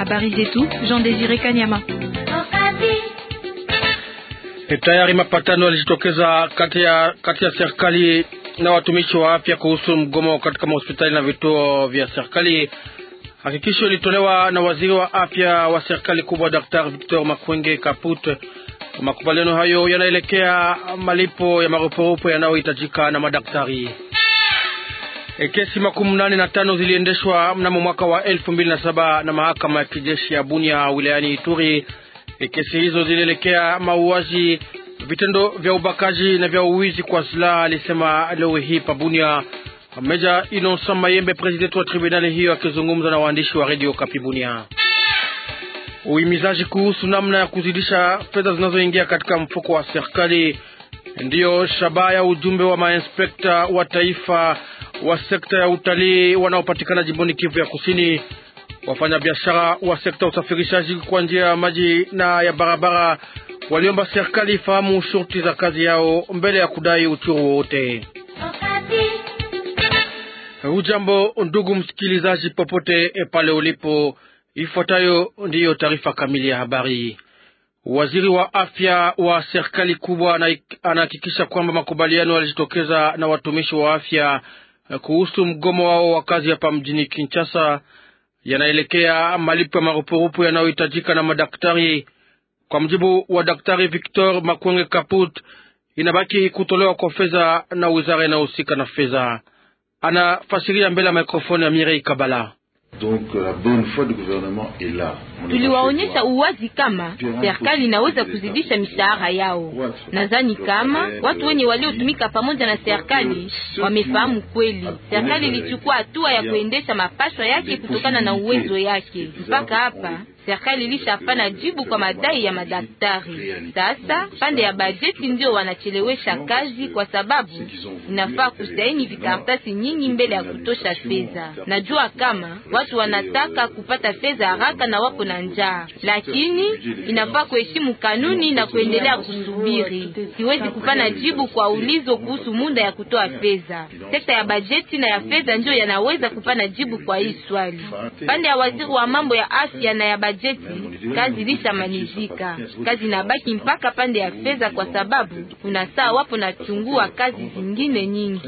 Habari zetu Jean Desire Kanyama. Tayari mapatano yalijitokeza kati ya kati ya serikali na watumishi wa afya kuhusu mgomo katika mahospitali na vituo vya serikali. Hakikisho ilitolewa na waziri wa afya wa serikali kubwa Dr. Victor Makwenge Kaput. Makubaliano hayo yanaelekea malipo ya marupurupu yanayohitajika na madaktari. E, kesi makumi nane na tano ziliendeshwa mnamo mwaka wa elfu mbili na saba na mahakama ya kijeshi ya Bunia wilayani Ituri. E, kesi hizo zilielekea mauaji, vitendo vya ubakaji na vya uwizi kwa silaha, alisema leo hii pa Bunia Meja Innocent Mayembe, presidenti wa tribunali hiyo, akizungumza na waandishi wa redio Kapi Bunia. Uhimizaji kuhusu namna ya kuzidisha fedha zinazoingia katika mfuko wa serikali ndiyo shabaha ya ujumbe wa mainspekta wa taifa wa sekta ya utalii wanaopatikana jimboni Kivu ya Kusini. Wafanyabiashara wa sekta ya usafirishaji kwa njia ya maji na ya barabara waliomba serikali ifahamu shurti za kazi yao mbele ya kudai uchuru wowote. Hujambo ndugu msikilizaji, popote pale ulipo, ifuatayo ndiyo taarifa kamili ya habari. Waziri wa afya wa serikali kubwa anahakikisha kwamba makubaliano yalijitokeza na watumishi wa afya kuhusu mgomo wao wa kazi hapa mjini Kinshasa yanaelekea malipo ya marupurupu yanayohitajika na madaktari. Kwa mjibu wa Daktari Victor Makwenge Kaput, inabaki kutolewa kwa fedha na wizara inayohusika na fedha. Anafasiria mbele ya mikrofoni ya Mirei Kabala. Donc, la bonne foi du gouvernement est là. Tuliwaonyesha uwazi kama serikali inaweza kuzidisha mishahara yao. Nadhani kama watu wenye waliotumika pamoja na serikali wamefahamu kweli, serikali ilichukua hatua ya kuendesha mapashwa yake kutokana na uwezo yake. Mpaka hapa serikali ilishapana jibu kwa madai ya madaktari. Sasa pande ya bajeti ndio wanachelewesha kazi, kwa sababu inafaa kusaini vikaratasi nyingi mbele ya kutosha fedha. Najua kama watu wanataka kupata fedha haraka na wapo na njaa, lakini inafaa kuheshimu kanuni na kuendelea kusubiri. Siwezi kupana jibu kwa ulizo kuhusu muda ya kutoa fedha. Sekta ya bajeti na ya fedha ndio yanaweza kupana jibu kwa hii swali. Pande ya waziri wa mambo ya afya na ya bajeti, kazi ilishamalizika. Kazi inabaki mpaka pande ya fedha, kwa sababu kuna saa wapo nachungua kazi zingine nyingi.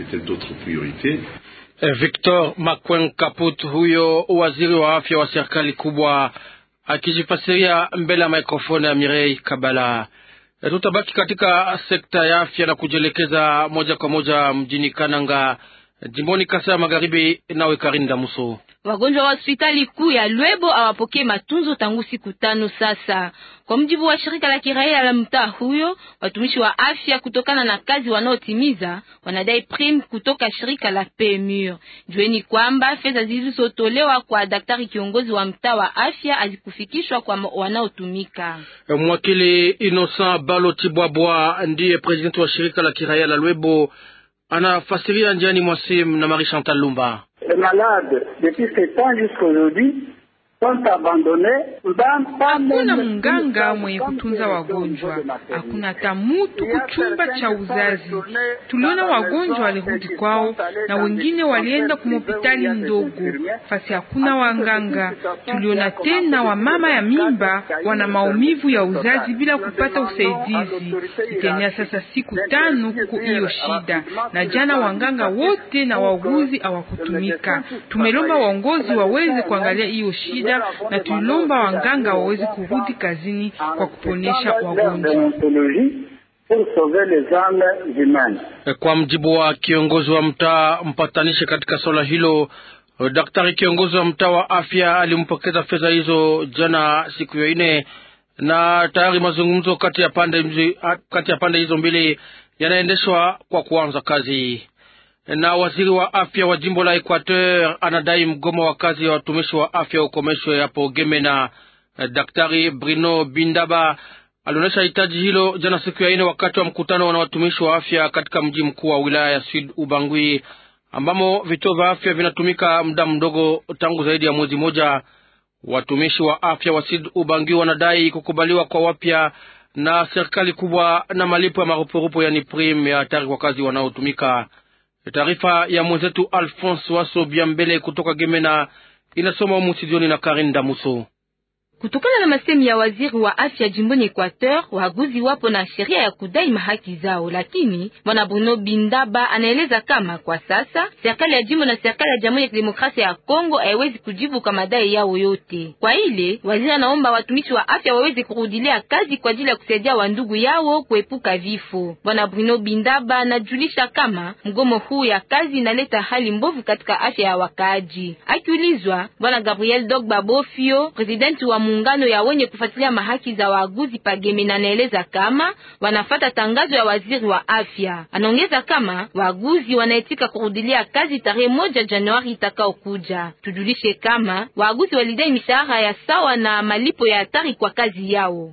Victor Makwen Kaput, huyo waziri wa afya wa serikali kubwa, akijifasiria mbele ya mikrofoni ya Mirei Kabala. Tutabaki katika sekta ya afya na kujielekeza moja kwa moja mjini Kananga, jimboni Kasai ya Magharibi. Nawe Karinda Muso. Wagonjwa wa hospitali kuu ya Lwebo hawapokee matunzo tangu siku tano sasa. Kwa mjibu wa shirika la kiraia la mtaa huyo, watumishi wa afya kutokana na kazi wanaotimiza wanadai prime kutoka shirika la PMU. Jueni kwamba fedha zilizotolewa kwa daktari kiongozi wa mtaa wa afya hazikufikishwa kwa wanaotumika. Mwakili Innocent Balo Tibwabwa ndiye presidenti wa shirika la kiraia la Lwebo, anafasiria njiani mwasim na Marie Chantal Lumba. Hakuna mganga mwenye kutunza wagonjwa, hakuna hata mutu kuchumba cha uzazi. Tuliona wagonjwa walirudi kwao na wengine walienda kumopitali ndogo fasi hakuna wanganga. Tuliona tena wamama ya mimba wana maumivu ya uzazi bila kupata usaidizi. Itenea sasa siku tano kuko hiyo shida, na jana wanganga wote na wauguzi hawakutumika. Tumelomba waongozi waweze kuangalia hiyo shida na tulomba wanganga waweze kurudi kazini kwa kuponesha wagonjwa. Kwa mjibu wa kiongozi wa mtaa mpatanishi katika swala hilo, daktari kiongozi wa mtaa wa afya alimpokeza fedha hizo jana siku ya ine, na tayari mazungumzo kati ya pande kati ya pande hizo mbili yanaendeshwa kwa kuanza kazi na waziri wa afya wa jimbo la Equateur anadai mgomo wa kazi ya watumishi wa afya ukomeshwe hapo Gemena. Daktari Bruno Bindaba alionyesha hitaji hilo jana siku ya ine wakati wa mkutano na watumishi wa afya katika mji mkuu wa wilaya ya Sud Ubangui, ambamo vituo vya afya vinatumika muda mdogo tangu zaidi ya mwezi moja. Watumishi wa afya wa Sud Ubangui wanadai kukubaliwa kwa wapya na serikali kubwa na malipo ya marupurupu, yani prim ya hatari kwa kazi wanaotumika. Taarifa ya mwenzetu Alphonse Waso Biambele kutoka Gemena inasoma humu studioni na Karin Damuso. Kutokana na masemi ya waziri wa afya jimboni Equateur, waguzi wapo na sheria ya kudai mahaki zao, lakini bwana Bruno Bindaba anaeleza kama kwa sasa serikali ya jimbo na serikali ya Jamhuri ya Kidemokrasia ya Kongo haiwezi kujibu kwa madai yao yote. Kwa ile waziri anaomba watumishi wa afya waweze kurudilia kazi kwa ajili ya kusaidia wandugu yao kuepuka vifo. Bwana Bruno Bindaba anajulisha kama mgomo huu ya kazi inaleta hali mbovu katika afya ya wakaaji. Akiulizwa, bwana Gabriel Dogba Bofio, presidenti wa muungano ya wenye kufuatilia mahaki za waaguzi Pageme, na anaeleza kama wanafata tangazo ya waziri wa afya. Anaongeza kama waaguzi wanaitika kurudilia kazi tarehe moja Januari itakaokuja. Tujulishe kama waaguzi walidai mishahara ya sawa na malipo ya hatari kwa kazi yao.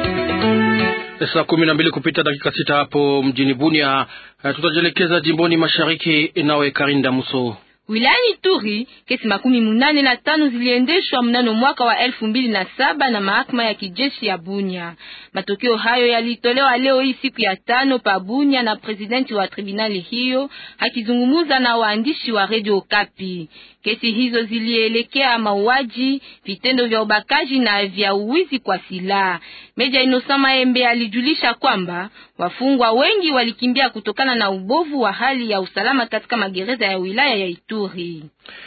Saa kumi na mbili kupita dakika sita hapo mjini Bunia. Tutajielekeza jimboni mashariki, nawe Karinda Muso. Wilayani Turi kesi makumi munane na tano ziliendeshwa mnano mwaka wa elfu mbili na saba na mahakama ya kijeshi ya Bunya. Matokeo hayo yalitolewa leo hii siku ya tano pa Bunya na presidenti wa tribunali hiyo akizungumuza na waandishi wa Radio Kapi. Kesi hizo zilielekea mauaji, vitendo vya ubakaji na vya uwizi kwa silaha. Meja Innocent Maembe alijulisha kwamba wafungwa wengi walikimbia kutokana na ubovu wa hali ya usalama katika magereza ya wilaya ya Ituri.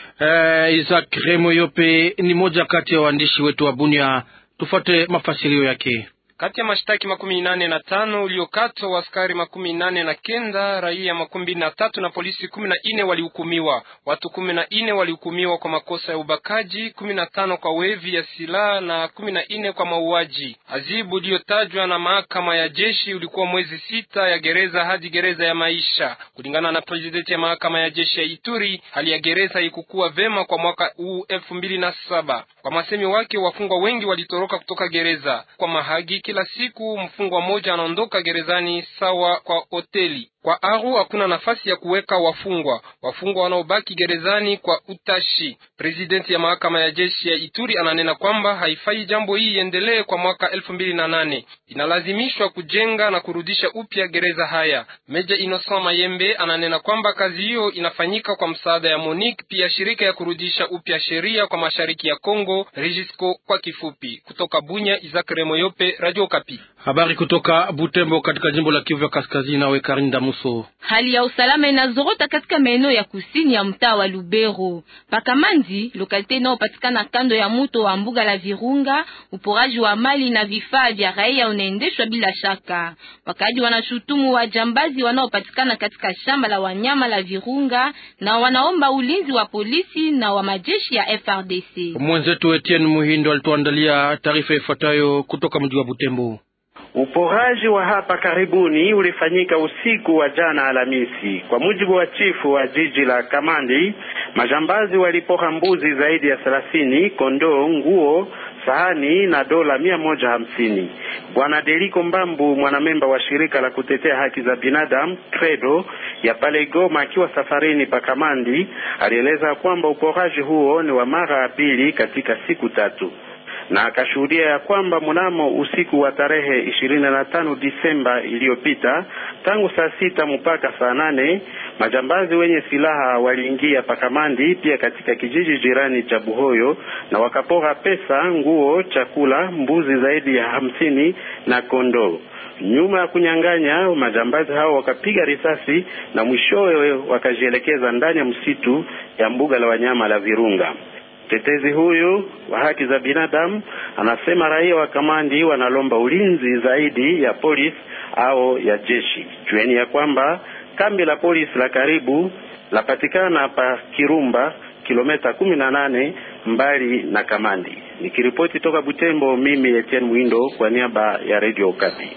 Eh, Isaac Remo Yope ni moja kati ya waandishi wetu wa Bunia. Tufate mafasirio yake. Kati ya mashtaki makumi nane na tano uliokatwa waskari makumi nane na kenda raia makumi mbili na tatu na polisi kumi na nne walihukumiwa. Watu kumi na nne walihukumiwa kwa makosa ya ubakaji, kumi na tano kwa wevi ya silaha na kumi na nne kwa mauaji. Azibu uliyotajwa na mahakama ya jeshi ulikuwa mwezi sita ya gereza hadi gereza ya maisha. Kulingana na presidenti ya mahakama ya jeshi ya Ituri, hali ya gereza haikukuwa vema kwa mwaka huu elfu mbili na saba. Kwa masemi wake, wafungwa wengi walitoroka kutoka gereza kwa Mahagi. Kila siku mfungwa mmoja anaondoka gerezani sawa kwa hoteli. Kwa Aru hakuna nafasi ya kuweka wafungwa. Wafungwa wanaobaki gerezani kwa utashi. Presidenti ya mahakama ya jeshi ya Ituri ananena kwamba haifai jambo hii iendelee kwa mwaka elfu mbili na nane. Inalazimishwa kujenga na kurudisha upya gereza haya. Meja Innocent Mayembe ananena kwamba kazi hiyo inafanyika kwa msaada ya Monique, pia shirika ya kurudisha upya sheria kwa mashariki ya Kongo, Regisco kwa kifupi. Kutoka Bunya, Isaac Remoyope, Radio Kapi. Habari kutoka Butembo katika jimbo la Kivu ya Kaskazini, nawe Karinda Muso. Hali ya usalama inazorota katika maeneo ya kusini ya mtaa wa Lubero. Pakamandi, lokalite inayopatikana kando ya mto wa mbuga la Virunga, uporaji wa mali na vifaa vya raia unaendeshwa bila shaka. Wakaji wanashutumu wajambazi wanaopatikana katika shamba la wanyama la Virunga na wanaomba ulinzi wa polisi na wa majeshi ya FRDC. Mwenzetu Etienne Muhindo alituandalia taarifa ifuatayo kutoka mji wa Butembo. Uporaji wa hapa karibuni ulifanyika usiku wa jana Alhamisi. Kwa mujibu wa chifu wa jiji la Kamandi, majambazi walipora mbuzi zaidi ya thelathini, kondoo, nguo, sahani na dola mia moja hamsini. Bwana Deliko Mbambu, mwanamemba wa shirika la kutetea haki za binadamu Credo ya pale Goma, akiwa safarini pa Kamandi, alieleza kwamba uporaji huo ni wa mara ya pili katika siku tatu na akashuhudia ya kwamba mnamo usiku wa tarehe ishirini na tano Disemba iliyopita tangu saa sita mpaka saa nane majambazi wenye silaha waliingia Pakamandi, pia katika kijiji jirani cha Buhoyo, na wakapora pesa, nguo, chakula, mbuzi zaidi ya hamsini na kondoo. Nyuma ya kunyang'anya, majambazi hao wakapiga risasi na mwishowe wakajielekeza ndani ya msitu ya mbuga la wanyama la Virunga. Mtetezi huyu wa haki za binadamu anasema raia wa Kamandi wanalomba ulinzi zaidi ya polisi au ya jeshi. Jueni ya kwamba kambi la polisi la karibu lapatikana pa Kirumba, kilomita kumi na nane mbali na Kamandi. Nikiripoti toka Butembo, mimi Etienne Mwindo kwa niaba ya Radio Okapi.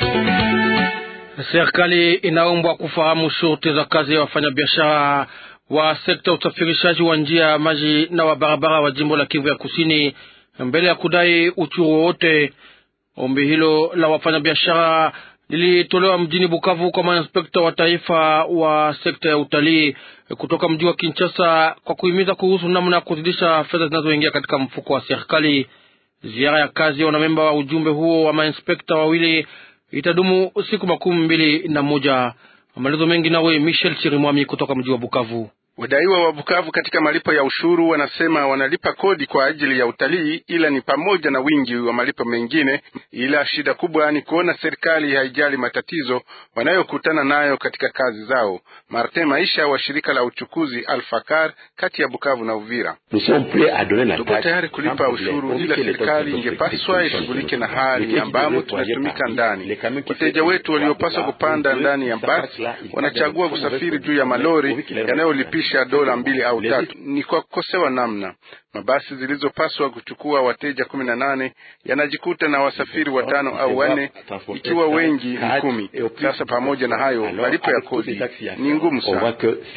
Serikali inaombwa kufahamu shurti za kazi ya wafanyabiashara wa sekta ya usafirishaji wa njia ya maji na wa barabara wa jimbo la Kivu ya Kusini mbele ya kudai uchuru wowote. Ombi hilo la wafanyabiashara lilitolewa mjini Bukavu kwa mainspekta wa taifa wa sekta ya utalii kutoka mji wa Kinshasa kwa kuhimiza kuhusu namna ya kuzidisha fedha zinazoingia katika mfuko wa serikali. Ziara ya kazi ya wanamemba wa ujumbe huo wa mainspekta wawili itadumu siku makumi mbili na moja. Maelezo mengi nawe Michel Chirimwami kutoka mji wa Bukavu. Wadaiwa wa Bukavu katika malipo ya ushuru wanasema wanalipa kodi kwa ajili ya utalii, ila ni pamoja na wingi wa malipo mengine, ila shida kubwa ni kuona serikali haijali matatizo wanayokutana nayo katika kazi zao. Martin Maisha wa shirika la uchukuzi Alfakar kati ya Bukavu na Uvira: tuko tayari kulipa ushuru, ila serikali ingepaswa ishughulike na hali ambamo tunatumika ndani. Wateja wetu waliopaswa kupanda ndani ya basi wanachagua kusafiri juu ya malori yanayolipisha dola mbili au tatu. Ni kwa kukosewa namna. Mabasi zilizopaswa kuchukua wateja kumi na nane yanajikuta na wasafiri watano au wanne, ikiwa wengi ni kumi. Sasa pamoja na hayo, malipo ya kodi ni ngumu sana.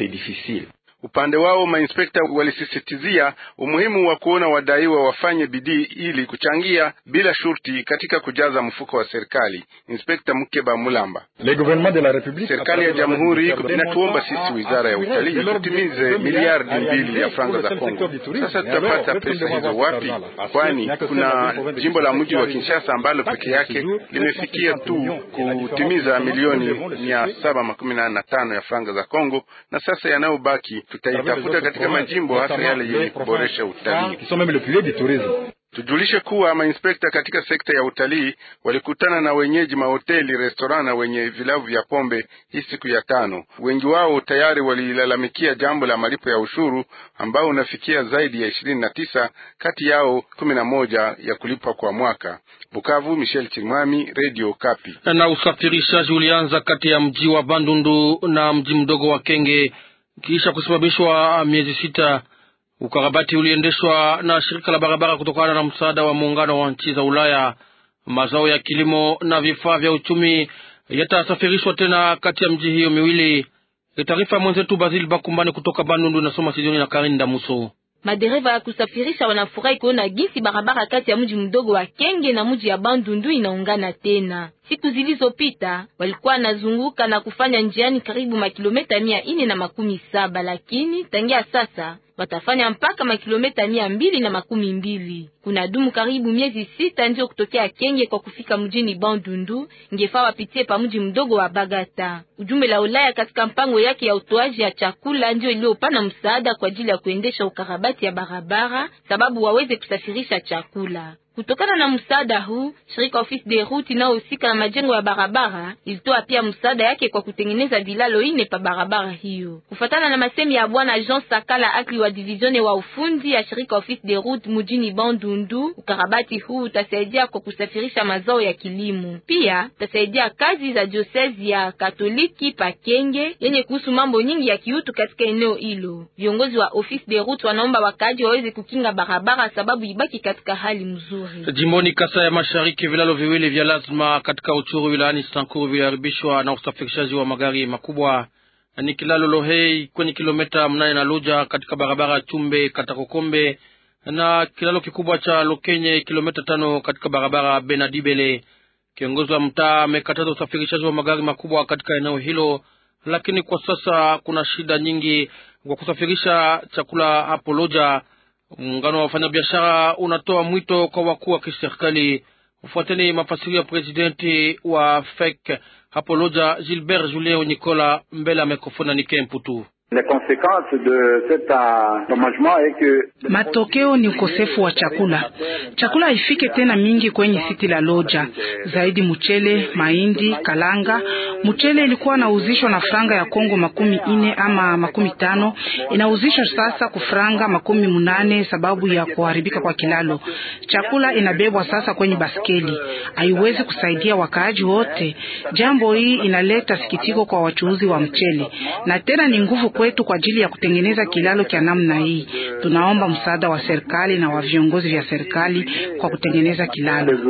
Upande wao mainspekta walisisitizia umuhimu wa kuona wadaiwa wafanye bidii ili kuchangia bila shurti katika kujaza mfuko wa serikali. Inspekta Mukeba Mulamba: serikali ya jamhuri inatuomba sisi wizara ya utalii tutimize miliardi mbili ya franga za Kongo. Sasa tutapata pesa hizo wapi? Kwani kuna jimbo la mji wa Kinshasa ambalo peke yake limefikia tu kutimiza milioni mia saba makumi nane na tano ya franga za Kongo, na sasa yanayobaki tutaitafuta katika majimbo hasa yale yenye kuboresha utalii. Tujulishe kuwa mainspekta katika sekta ya utalii walikutana na wenyeji mahoteli, restoran na wenye vilabu vya pombe hii siku ya tano. Wengi wao tayari walilalamikia jambo la malipo ya ushuru ambao unafikia zaidi ya ishirini na tisa, kati yao kumi na moja ya kulipwa kwa mwaka. Bukavu, Michel Chimwami, Radio Kapi. Na usafirishaji ulianza kati ya mji wa Bandundu na mji mdogo wa Kenge kisha kusimamishwa miezi sita. Ukarabati uliendeshwa na shirika la barabara kutokana na msaada wa muungano wa nchi za Ulaya. Mazao ya kilimo na vifaa vya uchumi yatasafirishwa tena kati ya mji hiyo miwili. Taarifa ya mwenzetu Basil Bakumbani kutoka Bandundu inasoma Sidoni na Karinda Muso. Madereva ya kusafirisha wanafurahi kuona jinsi barabara kati ya mji mdogo wa Kenge na mji ya Bandundu inaungana tena. Siku zilizopita walikuwa nazunguka na kufanya njiani karibu makilometa mia ine na makumi saba lakini tangia sasa watafanya mpaka makilometa mia mbili na makumi mbili. Kuna dumu karibu miezi sita ndio kutokea Kenge kwa kufika mjini Bandundu, ngefaa wapitie pa mji mdogo wa Bagata. Ujumbe la Ulaya katika mpango yake ya utoaji ya chakula ndio iliyopana msaada kwa ajili ya kuendesha ukarabati ya barabara, sababu waweze kusafirisha chakula. Kutokana na msaada huu, shirika Office de Route inayohusika na majengo ya barabara ilitoa pia msaada yake kwa kutengeneza vilalo ine pa barabara hiyo. Kufatana na masemi ya bwana Jean Sakala akli wa divizione wa ufundi ya shirika Office de Route mjini Bandundu, ukarabati huu utasaidia kwa kusafirisha mazao ya kilimo, pia utasaidia kazi za diosezi ya Katoliki pa Kenge yenye kuhusu mambo nyingi ya kiutu katika eneo hilo. Viongozi wa Office de Route wanaomba wakaji waweze kukinga barabara sababu ibaki katika hali mzuri. Jimboni Kasa ya Mashariki, vilalo viwili vya lazima katika Uchuru wilayani Sankuru viliharibishwa na usafirishaji wa magari makubwa. Ni kilalo Lohei kwenye kilomita mnane na Luja katika barabara Chumbe Katakokombe na kilalo kikubwa cha Lokenye kilomita tano katika barabara Benadibele. Kiongozi wa mtaa amekataza usafirishaji wa magari makubwa katika eneo hilo, lakini kwa sasa kuna shida nyingi kwa kusafirisha chakula hapo Loja. Muungano wa wafanyabiashara unatoa mwito kwa wakuu wa kiserikali. Ufuateni mafasirio ya presidenti wa FEC hapo Loja, Gilbert Julien Nicola, mbele ya mikrofoni ni Kemputu. Matokeo ni ukosefu wa chakula. Chakula haifike tena mingi kwenye siti la Loja, zaidi mchele, mahindi, kalanga. Mchele ilikuwa nauzishwa na franga ya Kongo makumi ine ama makumi tano inauzishwa sasa kufranga makumi munane sababu ya kuharibika kwa kilalo. Chakula inabebwa sasa kwenye baskeli, haiwezi kusaidia wakaaji wote. Jambo hii inaleta sikitiko kwa wachuuzi wa mchele na tena ni nguvu kwetu kwa ajili ya kutengeneza kilalo cha namna hii. Tunaomba msaada wa serikali na wa viongozi vya serikali kwa kutengeneza kilalo.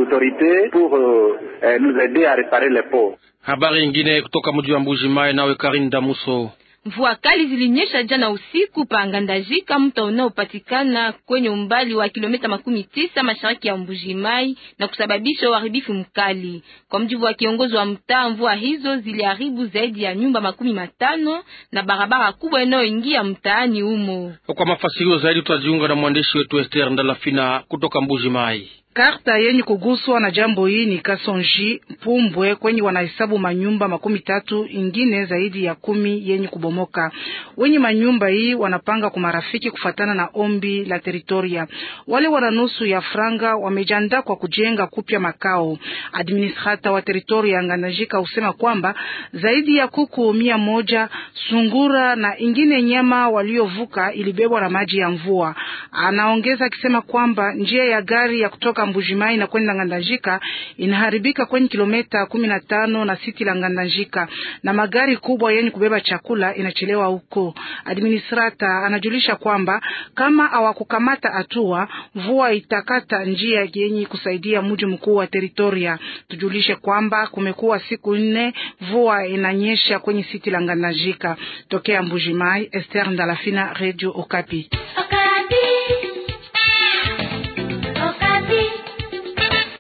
Habari nyingine kutoka mji wa Mbuji Mai, nawe Karinda Muso. Mvua kali zilinyesha jana usiku pa Ngandajika, mto unaopatikana kwenye umbali wa kilomita makumi tisa mashariki ya Mbujimai na kusababisha uharibifu mkali. Kwa mjibu wa kiongozi wa mtaa, mvua hizo ziliharibu zaidi ya nyumba makumi matano na barabara kubwa inayoingia mtaani humo. Kwa mafasirio zaidi tutajiunga na mwandishi wetu Esther Ndalafina kutoka Mbujimai. Karta yenye kuguswa na jambo hii ni Kasonji Pumbwe kwenye wanahesabu manyumba makumi tatu ingine zaidi ya kumi yenye kubomoka. Wenye manyumba hii wanapanga kumarafiki kufatana na ombi la teritoria. Wale wana nusu ya franga wamejiandaa kwa kujenga kupya makao. Administrata wa teritoria ya Ngandajika usema kwamba zaidi ya kuku mia moja sungura na ingine nyama waliovuka ilibebwa na maji ya mvua. Anaongeza akisema kwamba njia ya gari ya kutoka Mbujimai na kwenda Ngandajika inaharibika kwenye kilomita kumi na tano na siti la Ngandajika, na magari kubwa yenye kubeba chakula inachelewa huko. Administrata anajulisha kwamba kama hawakukamata hatua, mvua itakata njia yenye kusaidia mji mkuu wa teritoria. Tujulishe kwamba kumekuwa siku nne mvua inanyesha kwenye siti la Ngandajika. Tokea Mbujimai, Esther Ndalafina, Radio Okapi.